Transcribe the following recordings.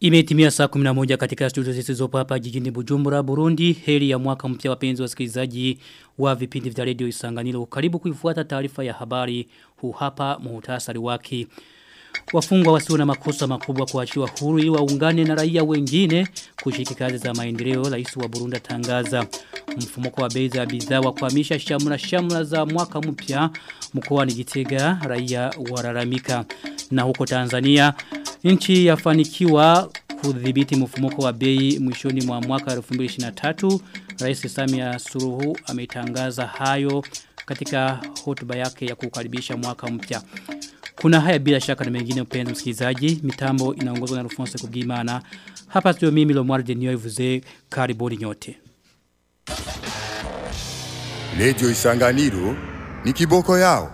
Imetimia saa 11 katika studio zisizopo hapa jijini Bujumbura, Burundi. Heri ya mwaka mpya wapenzi wasikilizaji wa vipindi vya radio Isanganiro. Karibu kuifuata taarifa ya habari huu hapa muhtasari wake. Wafungwa wasio na makosa makubwa kuachiwa huru ili waungane na raia wengine kushiriki kazi za maendeleo rais wa Burundi tangaza mfumuko wa bei za bidhaa wa kuhamisha shamra shamra za mwaka mpya mkoani Gitega raia walalamika na huko Tanzania nchi yafanikiwa kudhibiti mfumuko wa bei mwishoni mwa mwaka 2023 Rais Samia Suluhu ametangaza hayo katika hotuba yake ya kukaribisha mwaka mpya kuna haya bila shaka na mengine mpenzi msikilizaji mitambo inaongozwa na Alphonse Kugimana hapa studio mimi Lomar Denio Ivuze karibuni nyote Radio Isanganiro ni kiboko yao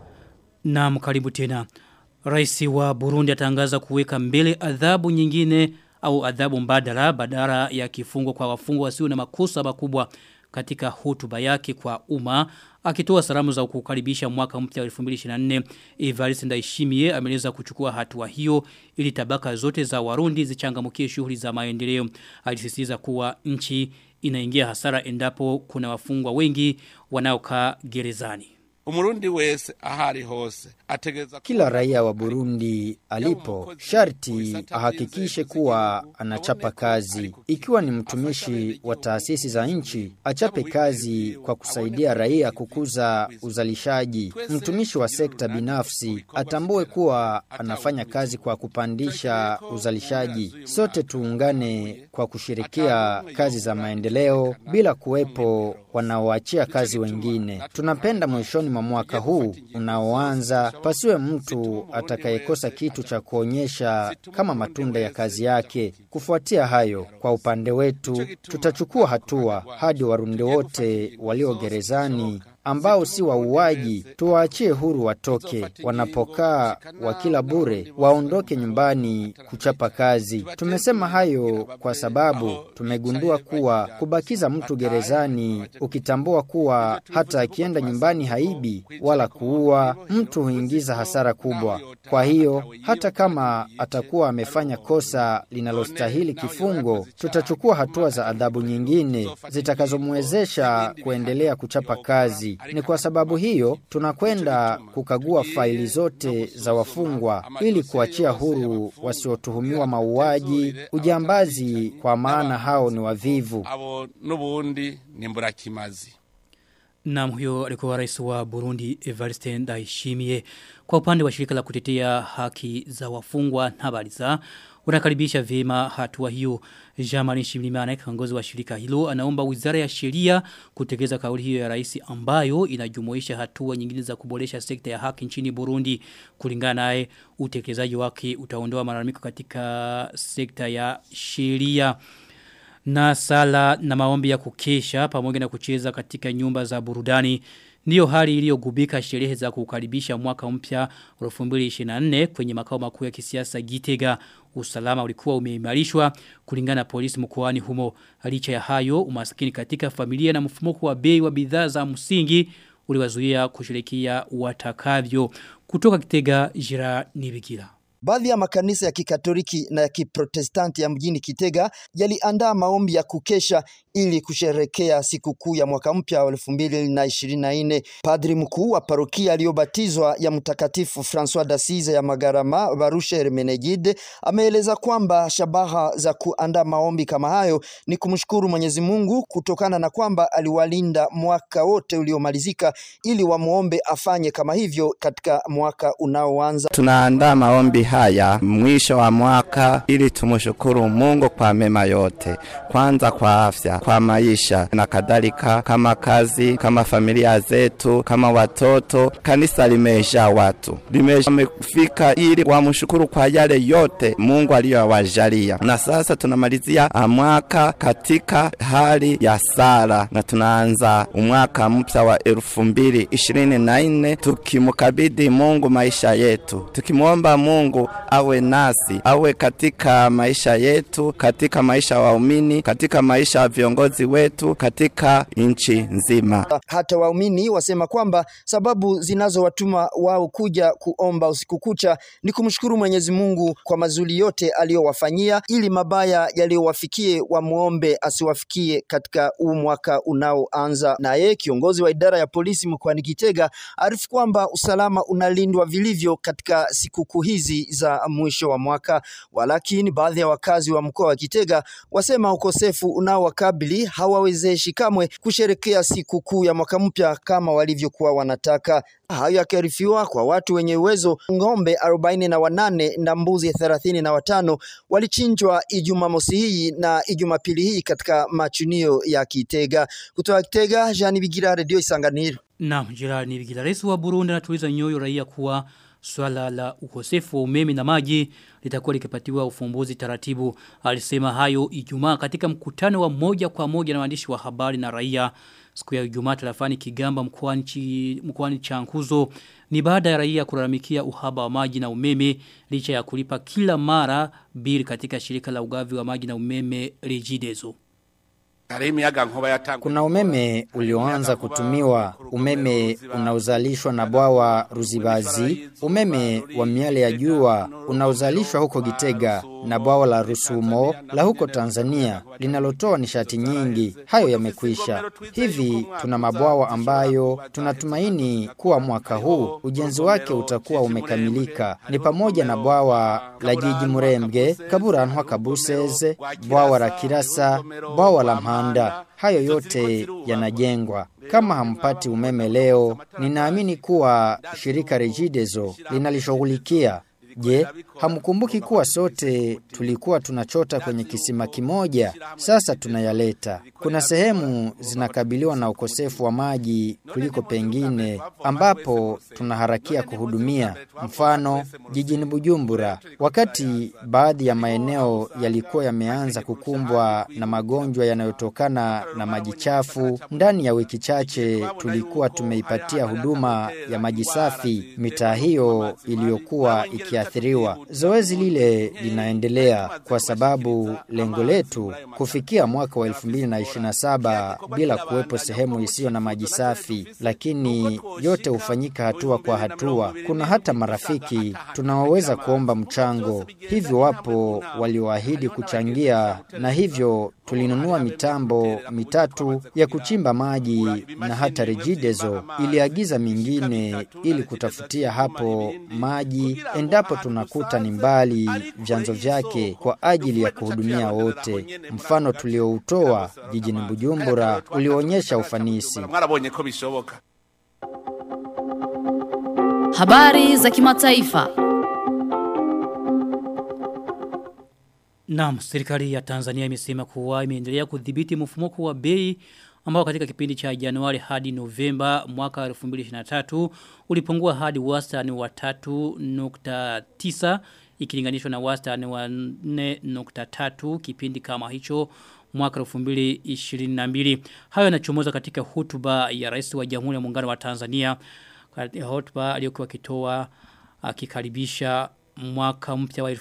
Naam karibu tena Rais wa Burundi atangaza kuweka mbele adhabu nyingine au adhabu mbadala badala ya kifungo kwa wafungwa wasio na makosa makubwa katika hotuba yake kwa umma akitoa salamu za kukaribisha mwaka mpya 2024 Evariste Ndayishimiye ameleza kuchukua hatua hiyo ili tabaka zote za Warundi zichangamkie shughuli za maendeleo alisisitiza kuwa nchi inaingia hasara endapo kuna wafungwa wengi wanaokaa gerezani umurundi wese ahari hose ategeza kila raia wa Burundi alipo sharti ahakikishe kuwa anachapa kazi ikiwa ni mtumishi wa taasisi za nchi achape kazi kwa kusaidia raia kukuza uzalishaji mtumishi wa sekta binafsi atambue kuwa anafanya kazi kwa kupandisha uzalishaji sote tuungane kwa kushirikia kazi za maendeleo bila kuwepo wanaoachia kazi wengine tunapenda mwishoni mwa mwaka huu unaoanza pasiwe mtu atakayekosa kitu cha kuonyesha kama matunda ya kazi yake. Kufuatia hayo, kwa upande wetu tutachukua hatua hadi warundi wote walio gerezani ambao si wauaji tuwaachie huru watoke wanapokaa wakila bure waondoke nyumbani kuchapa kazi tumesema hayo kwa sababu tumegundua kuwa kubakiza mtu gerezani ukitambua kuwa hata akienda nyumbani haibi wala kuua mtu huingiza hasara kubwa kwa hiyo hata kama atakuwa amefanya kosa linalostahili kifungo tutachukua hatua za adhabu nyingine zitakazomwezesha kuendelea kuchapa kazi ni kwa sababu hiyo tunakwenda kukagua faili zote za wafungwa ili kuachia huru wasiotuhumiwa mauaji, ujambazi kwa maana hao ni wavivu. abo nubundi ni mburakimazi Naam huyo alikuwa rais wa Burundi Evariste Ndayishimiye. Kwa upande wa shirika la kutetea haki za wafungwa na habari za unakaribisha vyema hatua hiyo. Jamani Shimlimana kiongozi wa shirika hilo anaomba Wizara ya Sheria kutekeleza kauli hiyo ya rais ambayo inajumuisha hatua nyingine za kuboresha sekta ya haki nchini Burundi. Kulingana naye utekelezaji wake utaondoa malalamiko katika sekta ya sheria na sala na maombi ya kukesha pamoja na kucheza katika nyumba za burudani Ndiyo hali iliyogubika sherehe za kukaribisha mwaka mpya 2024 kwenye makao makuu ya kisiasa Gitega. Usalama ulikuwa umeimarishwa kulingana na polisi mkoani humo. Licha ya hayo, umaskini katika familia na mfumuko wa bei wa bidhaa za msingi uliwazuia kushirikia watakavyo. Kutoka Gitega, Jira Nibikira. Baadhi ya makanisa ya kikatoliki na ya kiprotestanti ya mjini Kitega yaliandaa maombi ya kukesha ili kusherekea sikukuu ya mwaka mpya wa elfu mbili na ishirini na nne. Padri mkuu wa parokia aliyobatizwa ya Mtakatifu Francois d'Assise ya Magarama Barusha Hermenegilde ameeleza kwamba shabaha za kuandaa maombi kama hayo ni kumshukuru Mwenyezi Mungu kutokana na kwamba aliwalinda mwaka wote uliomalizika ili wamuombe afanye kama hivyo katika mwaka unaoanza. Tunaandaa maombi haya mwisho wa mwaka ili tumshukuru Mungu kwa mema yote, kwanza kwa afya, kwa maisha na kadhalika, kama kazi, kama familia zetu, kama watoto. Kanisa limejaa watu, limefika ili wamshukuru kwa yale yote Mungu aliyowajalia, na sasa tunamalizia mwaka katika hali ya sala na tunaanza umwaka mpya wa elfu mbili ishirini na nne tukimkabidhi Mungu maisha yetu, tukimwomba Mungu Mungu awe nasi, awe katika maisha yetu, katika maisha ya waumini, katika maisha ya viongozi wetu, katika nchi nzima. Hata waumini wasema kwamba sababu zinazowatuma wao kuja kuomba usiku kucha ni kumshukuru Mwenyezi Mungu kwa mazuri yote aliyowafanyia, ili mabaya yaliyowafikie wamuombe asiwafikie katika huu mwaka unaoanza. Naye kiongozi wa idara ya polisi mkoani Kitega arifu kwamba usalama unalindwa vilivyo katika sikukuu hizi za mwisho wa mwaka, walakini baadhi ya wakazi wa mkoa wa Kitega wasema ukosefu unaowakabili hawawezeshi kamwe kusherekea sikukuu ya mwaka mpya kama walivyokuwa wanataka. Hayo yakiarifiwa kwa watu wenye uwezo, ng'ombe arobaini na wanane na mbuzi thelathini na watano walichinjwa Ijumamosi hii na Ijumapili hii katika machunio ya Kitega. Kutoka Kitega, Jean Bigira, Radio Isanganiro. Naam, Gerard Nibigila. Rais wa Burundi anatuliza nyoyo raia kuwa swala la ukosefu wa umeme na maji litakuwa likipatiwa ufumbuzi taratibu. Alisema hayo Ijumaa katika mkutano wa moja kwa moja na waandishi wa habari na raia siku ya Ijumaa tarafani Kigamba mkoani chi- mkoani Chankuzo ni baada ya raia kulalamikia uhaba wa maji na umeme licha ya kulipa kila mara bili katika shirika la ugavi wa maji na umeme Regideso. hariho imiyaga nkuba yatangwa Kuna umeme ulioanza kutumiwa, umeme unaozalishwa na bwawa Ruzibazi, umeme wa miale ya jua unaozalishwa huko Gitega na bwawa la Rusumo la huko Tanzania linalotoa nishati nyingi. Hayo yamekwisha. Hivi tuna mabwawa ambayo tunatumaini kuwa mwaka huu ujenzi wake utakuwa umekamilika. Ni pamoja na bwawa la Jiji Murembwe, Kaburantwa Kabuseze, bwawa la Kirasa, bwawa la Mpanda. Hayo yote yanajengwa. Kama hampati umeme leo, ninaamini kuwa shirika Regideso linalishughulikia. Je, hamkumbuki kuwa sote tulikuwa tunachota kwenye kisima kimoja? Sasa tunayaleta. Kuna sehemu zinakabiliwa na ukosefu wa maji kuliko pengine ambapo tunaharakia kuhudumia. Mfano, jijini Bujumbura, wakati baadhi ya maeneo yalikuwa yameanza kukumbwa na magonjwa yanayotokana na maji chafu, ndani ya wiki chache tulikuwa tumeipatia huduma ya maji safi mitaa hiyo iliyokuwa ikiathiriwa. Zoezi lile linaendelea kwa sababu lengo letu kufikia mwaka wa 2027 bila kuwepo sehemu isiyo na maji safi, lakini yote hufanyika hatua kwa hatua. Kuna hata marafiki tunaoweza kuomba mchango, hivyo wapo walioahidi kuchangia, na hivyo tulinunua mitambo mitatu ya kuchimba maji na hata Regideso iliagiza mingine ili kutafutia hapo maji endapo tunakuta ni mbali vyanzo vyake kwa ajili ya kuhudumia wote. Mfano tulioutoa jijini Bujumbura ulionyesha ufanisi. mwarabonye ko bishoboka Habari za kimataifa. Naam, serikali ya Tanzania imesema kuwa imeendelea kudhibiti mfumuko wa bei ambao katika kipindi cha Januari hadi Novemba mwaka 2023 ulipungua hadi wastani wa 3.9 ikilinganishwa na wastani wa 4.3 kipindi kama hicho mwaka 2022. Hayo yanachomoza katika hotuba ya Rais wa Jamhuri ya Muungano wa Tanzania katika hotuba aliyokuwa akitoa akikaribisha mwaka mpya wa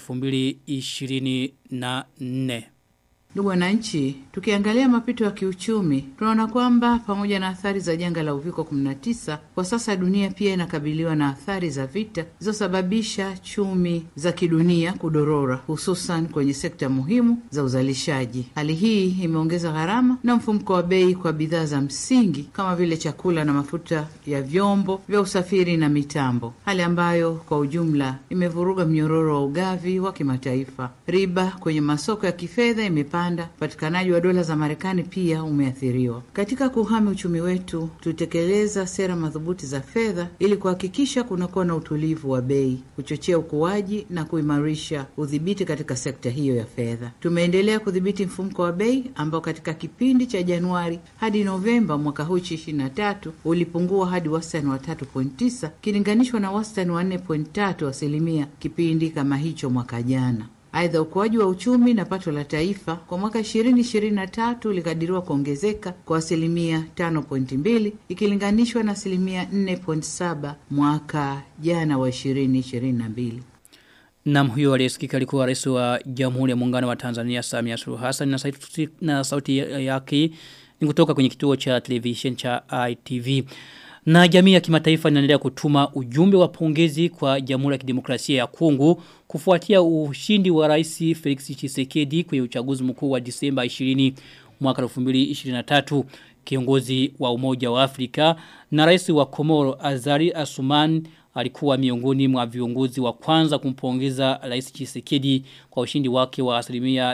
2024. Ndugu wananchi, tukiangalia mapito ya kiuchumi, tunaona kwamba pamoja na athari za janga la uviko 19, kwa sasa dunia pia inakabiliwa na athari za vita zilizosababisha chumi za kidunia kudorora, hususan kwenye sekta muhimu za uzalishaji. Hali hii imeongeza gharama na mfumko wa bei kwa bidhaa za msingi kama vile chakula na mafuta ya vyombo vya usafiri na mitambo, hali ambayo kwa ujumla imevuruga mnyororo wa ugavi wa kimataifa. Riba kwenye masoko ya kifedha imepanda, upatikanaji wa dola za Marekani pia umeathiriwa. Katika kuhami uchumi wetu, tutekeleza sera madhubuti za fedha ili kuhakikisha kunakuwa na utulivu wa bei, kuchochea ukuaji na kuimarisha udhibiti katika sekta hiyo ya fedha. Tumeendelea kudhibiti mfumko wa bei ambao katika kipindi cha Januari hadi Novemba mwaka huu 23 ulipungua hadi wastani wa 3.9 kilinganishwa na wastani wa 4.3 asilimia kipindi kama hicho mwaka jana. Aidha, ukuaji wa uchumi na pato la taifa kwa mwaka 2023 ulikadiriwa kuongezeka kwa asilimia 5.2 ikilinganishwa na asilimia 4.7 mwaka jana wa 2022. Na huyo aliyesikika alikuwa rais wa Jamhuri ya Muungano wa Tanzania Samia Suluhu Hassan na sauti, na sauti yake ni kutoka kwenye kituo cha television cha ITV. Na jamii ya kimataifa inaendelea kutuma ujumbe wa pongezi kwa Jamhuri ya Kidemokrasia ya Kongo kufuatia ushindi wa Rais Felix Tshisekedi kwenye uchaguzi mkuu wa Disemba 20 mwaka 2023 kiongozi wa Umoja wa Afrika na rais wa Komoro Azari Asuman alikuwa miongoni mwa viongozi wa kwanza kumpongeza Rais Tshisekedi kwa ushindi wake wa asilimia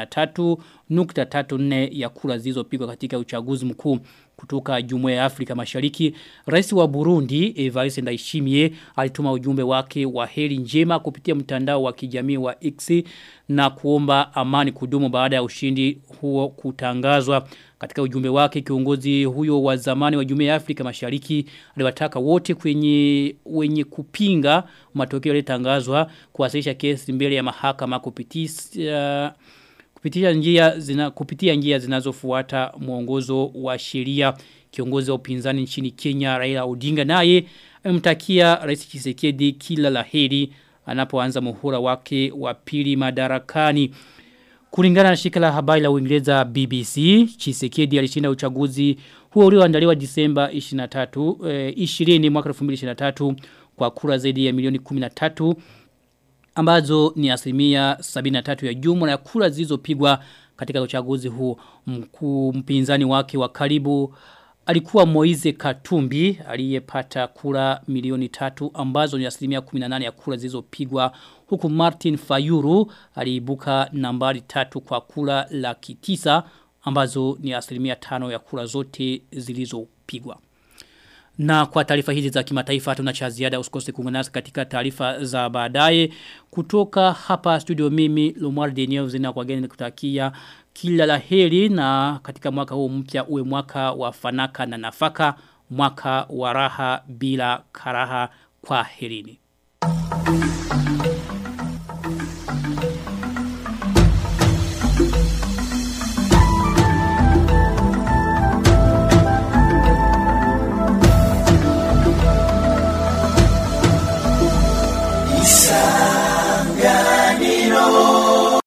73.34 ya kura zilizopigwa katika uchaguzi mkuu kutoka Jumuiya ya Afrika Mashariki. Rais wa Burundi Evariste Ndayishimiye alituma ujumbe wake wa heri njema kupitia mtandao wa kijamii wa X na kuomba amani kudumu baada ya ushindi huo kutangazwa. Katika ujumbe wake kiongozi huyo wa zamani wa Jumuiya ya Afrika Mashariki aliwataka wote kwenye wenye kupinga matokeo yaliyotangazwa kuwasilisha kesi mbele ya mahakama kupitia kupitia njia zina kupitia njia zinazofuata mwongozo wa sheria kiongozi wa upinzani nchini Kenya Raila Odinga naye amemtakia Rais Tshisekedi kila laheri anapoanza muhula wake wa pili madarakani Kulingana na shirika la habari la Uingereza BBC, Chisekedi alishinda uchaguzi huo ulioandaliwa Disemba 23 eh, 20 mwaka 2023 kwa kura zaidi ya milioni 13 ambazo ni asilimia 73 ya jumla ya kura zilizopigwa katika uchaguzi huo. Mkuu mpinzani wake wa karibu alikuwa Moize Katumbi aliyepata kura milioni tatu ambazo ni asilimia 18 ya kura zilizopigwa huku Martin Fayuru aliibuka nambari tatu kwa kura laki tisa ambazo ni asilimia tano ya kura zote zilizopigwa. Na kwa taarifa hizi za kimataifa tuna cha ziada usikose kuungana nasi katika taarifa za baadaye kutoka hapa studio mimi Lomar Daniel zina kwa geni kutakia kila laheri na katika mwaka huu mpya uwe mwaka wa fanaka na nafaka mwaka wa raha bila karaha kwa herini.